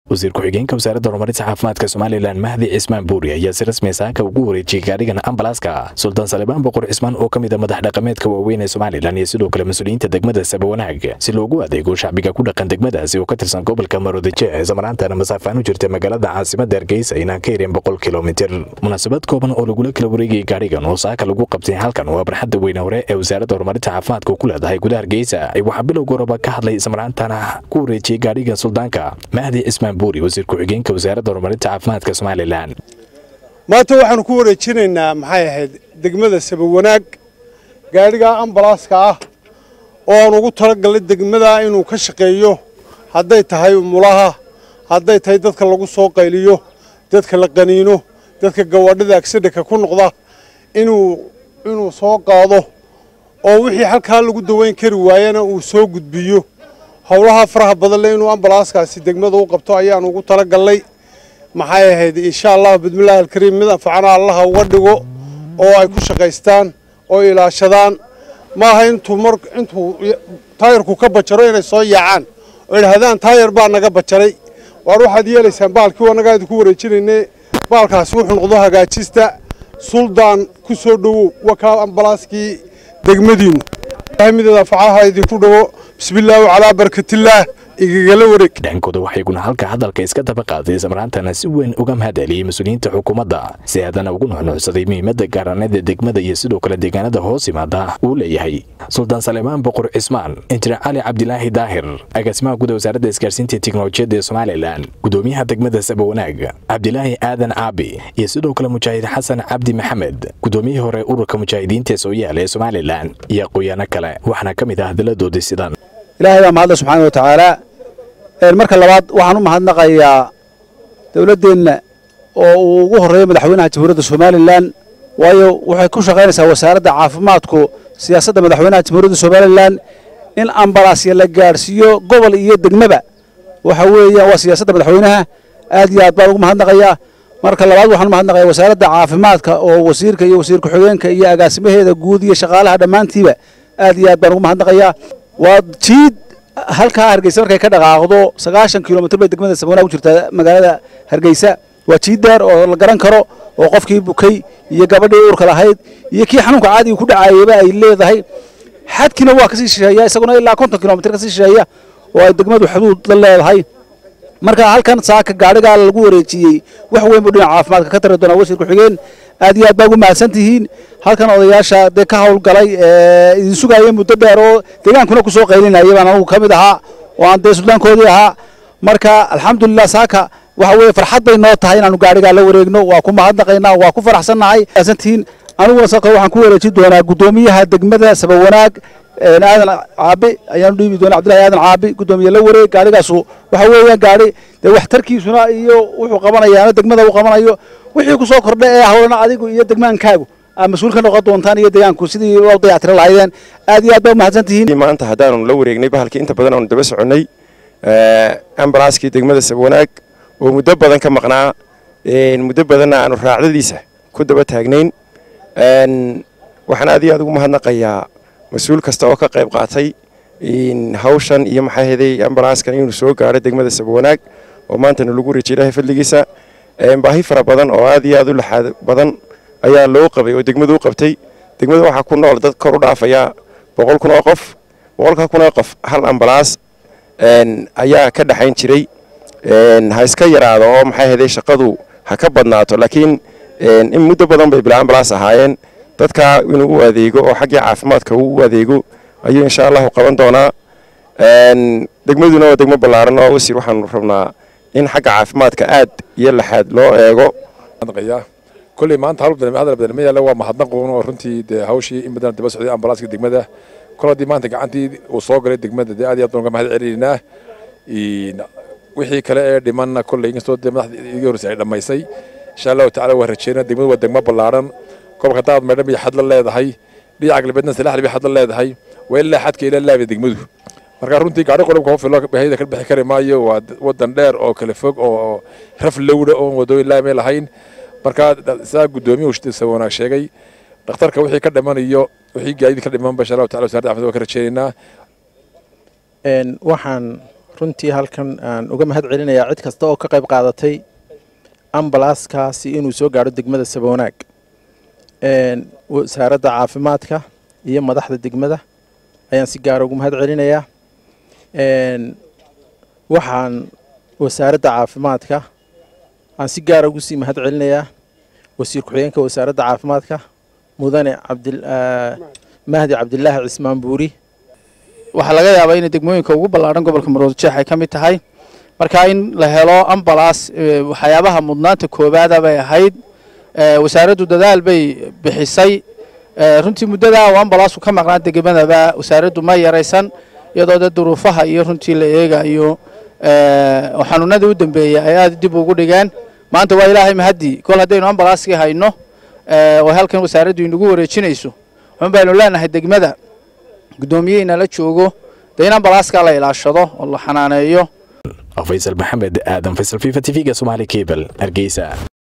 wasiir ku-xigeenka wasaaradda horumarinta caafimaadka somalilan mahdi cismaan buuri ayaa si rasmi saaka ugu wareejiyey gaadhigan ambalaaska sultaan salebaan boqor cismaan oo ka mid a madax dhaqameedka waaweyn ee somalilan iyo sidoo kale mas-uuliyiinta degmada sabawanaag si loogu adeego shacbiga ku dhaqan degmadaasi oo ka tirsan gobolka maroodijeec isamaraantana masaafaan u jirta magaalada caasimada hargeysa inaan ka yareen boqol kilomitir munaasabad kooban oo lagula kala wareegayay gaadhigan oo saaka lagu qabtay halkan waa barxadda weyne hore ee wasaaradda horumarinta caafimaadka ku leedahay gudaha hargeysa waxaa bilowga horeba ka hadlay isamaraantana ku wareejiyey gaadhigan suldaanka mahdi cismaan buuri wasiir ku-xigeenka wasaaradda horumarinta caafimaadka somalilan maanta waxaanu ku wareejinaynaa maxay ahayd degmada sabawanaag gaadhiga ambalaaska ah oo aan ugu talagalnay degmada inuu ka shaqeeyo hadday tahay mulaha hadday tahay dadka lagu soo qayliyo dadka la qaniino dadka gawaadhida agsidhaka ku noqda inuu inuu soo qaado oo wixii halkaa lagu daweyn kari waayana uu soo gudbiyo howlaha faraha badan le inuu ambalaaskaasi degmada u qabto ayaan ugu talagalnay maxay ahayd insha allah bismillahi alkariim mid anfacana allaha uga dhigo oo ay ku shaqaystaan oo ilaashadaan maaha intuu mar intuu taayarku ka bajaro inay soo yaacaan oo idhahdaan taayar baa naga bajaray waar waxaad yeelaysaan baalkii annagaa idinku wareejinayne baalkaasi wuxuu noqdo hagaajista suldaan ku soo dhowow wakaa ambalaaskii degmadiinu mideeda anfacaha idinku dhawo bismillaahi calaa barkatillaah igagala wareeg dhankooda waxayguna halka hadalka iska daba qaaday isamaraantana si weyn uga mahadceliyey mas-uuliyiinta xukuumadda si haddana ugu nuxnuucsaday muhiimadda gaaraneeda degmada iyo sidoo kale deegaanada hoos yimaada uu leeyahay suldaan salemaan boqor cismaan injineer cali cabdilaahi daahir agaasimaha guud wasaaradda isgaarsiinta teknolojiyadda ee somalilan gudoomiyaha degmada sabawanaag cabdilaahi aadan caabi iyo sidoo kale mujaahid xasan cabdi maxamed gudoomiyihii hore ururka mujaahidiinta ee sooyaal ee somalilan iyo aqooyaano kale waxaana ka mid ah hadalladoodii sidan ilaahay baa mahadle subxaana wa tacaala marka labaad waxaan u mahadnaqayaa dowladdeenna oo uu ugu horreeyo madaxweynaha jamhuuriyadda somalilan waayo waxay ku shaqaynaysaa wasaaradda caafimaadku siyaasadda madaxweynaha jamhuuriyadda somalilan in ambalaasya la gaadhsiiyo gobol iyo degmaba waxa weeyaan waa siyaasadda madaxweynaha aad iyo aad baan ugu mahadnaqayaa marka labaad waxaan u mahadnaqayaa wasaaradda caafimaadka oo wasiirka iyo wasiir ku-xigeenka iyo agaasimaheeda guud iyo shaqaalaha dhammaantiiba aad iyo aad baan ugu mahadnaqayaa waa jiid halkaa hargeysa markay ka dhaqaaqdo sagaashan kilomitr bay degmada sabawanaag u jirtaa magaalada hargeysa waa jiid daar oo la garan karo oo qofkii bukay iyo gabadhii uurka lahayd iyo kii xanuunka caadiga ku dhacayaba ay leedahay xadkiina waa kasii shisheeya isaguna ilaa konton kilomitr kasii shisheeya oo ay degmadu xuduud la leedahay marka halkan saaka gaadhigaa lagu wareejiyey wax weyn buu dhinaca caafimaadka ka tari doonaa wasiir ku-xigeen aad iyo aad baa ugu mahadsan tihiin halkan odayaasha dee ka howlgalay idin sugaaya muddo dheer oo deegaankuna ku soo qaylinaya baan anugu ka mid ahaa oo aan dee suldaankoodii ahaa marka alxamdulilah saaka waxa weeye farxad bay noo tahay inaanu gaadhigaa la wareegno waa ku mahadnaqaynaa waa ku faraxsannahay mahadsantihiin aniguna saaka waxaan ku wareejin doonaa guddoomiyaha degmada sabawanaag aadan caabi ayaanu dhiibi doonaa cabdillahi aadan caabi guddoomiye la wareeg gaadhigaasu waxa weeyaan gaadhi dee waxtarkiisuna iyo wuxuu qabanayaana degmada uu qabanayo wixii ku soo kordha ee hawlana adigu iyo degmaankaagu aa mas-uul ka noqon doontaan iyo deegaanku sidii u dayactiri lahaydeen aad iyo aad baa umahadsan tihiin maanta haddaanu la wareegnay bahalkii inta badan aanu daba soconnay ambalaaskii degmada sabwanaag oo muddo badan ka maqnaa muddo badanna aanu raacdadiisa ku daba taagnayn waxaan aad iyo aad ugu mahadnaqayaa mas-uul kasta oo ka qayb qaatay hawshan iyo maxaa heday ambalaaskan inuu soo gaadho degmada sabwanaag oo maantana lagu wareejiyay ilaahay fadligiisa baahi fara badan oo aad iyo aad u laxaad badan ayaa loo qabay oo degmadu u qabtay degmada waxaa ku nool dad kor u dhaafaya boqol kun oo qof boqolka kun oo qof hal ambalaas ayaa ka dhexayn jiray ha iska yaraado oo maxaa heday shaqadu ha ka badnaato laakiin in muddo badan bay bila ambalaas ahaayeen dadka inuu u adeego oo xaggii caafimaadka uu u adeego ayuu insha allahu qaban doonaa degmaduna waa degmo ballaaran oo wasiir waxaanu rabnaa in xagga caafimaadka aad iyo laxaad loo eego kolley maanta hadal badan ma yaalla waa mahadnaqoon oo runtii dee hawshii in badan daba socday ambalaaska degmada kol haddii maanta gacantii uu soo galay degmada dee aad iyo aad baan uga mahad celinaynaa wixii kale ee dhimanna kolley inkastoo dee madaxda iga horreysay ay dhammaysay insha allahu tacala waa rajeynaa degmadu waa degmo ballaaran gobolka daad meedhan bay xad la leedahay dhinaca galbeedna salaxli bay xad la leedahay waa ilaa xadka ilaa laabay degmadu marka runtii gaadhi qodobka hofilo bahayda ka bixi kari maayo waa wadan dheer oo kala fog oo raf lowdha oon wadooyin laamay lahayn marka saa gudoomiyuhu wanaag sheegay dhakhtarka wixii ka dhimanayo wixii gaadiid ka dhimanba insha allahu tacala wasarada caafimaad waa ka rajeynaynaa waxaan runtii halkan aan uga mahad celinayaa cid kasta oo ka qayb qaadatay ambalaaskaasi inuu soo gaadho degmada sabawanaag wasaaradda caafimaadka iyo madaxda degmada ayaan si gaara ugu mahad celinayaa waxaan wasaaradda caafimaadka aan si gaara ugu sii mahad celinayaa wasiir ku-xigeenka wasaaradda caafimaadka mudane mahdi cabdilaahi cismaan buuri waxaa laga yaabaa inay degmooyinka ugu ballaadhan gobolka maroodijeex ay ka mid tahay marka in la helo ambalaas waxyaabaha mudnaanta koowaada bay ahayd wasaaraddu dadaal bay bixisay runtii muddadaa uu ambalaasu ka maqnaa degmadaba wasaaraddu ma yaraysan iyadoo de duruufaha iyo runtii la eegayo xanuunadii u dambeeyey ay aada dib ugu dhigeen maanta waa ilaahay mahadii kol haddaynu ambalaaskii hayno oo halkan wasaaraddu inagu wareejinayso waxun baynu leenahay degmada guddoomiyehiina la joogo dee in ambalaaska la ilaashado oo la xanaaneeyo faysal maxamed aadan faysal fifa t v-ga somaali cable hargeysa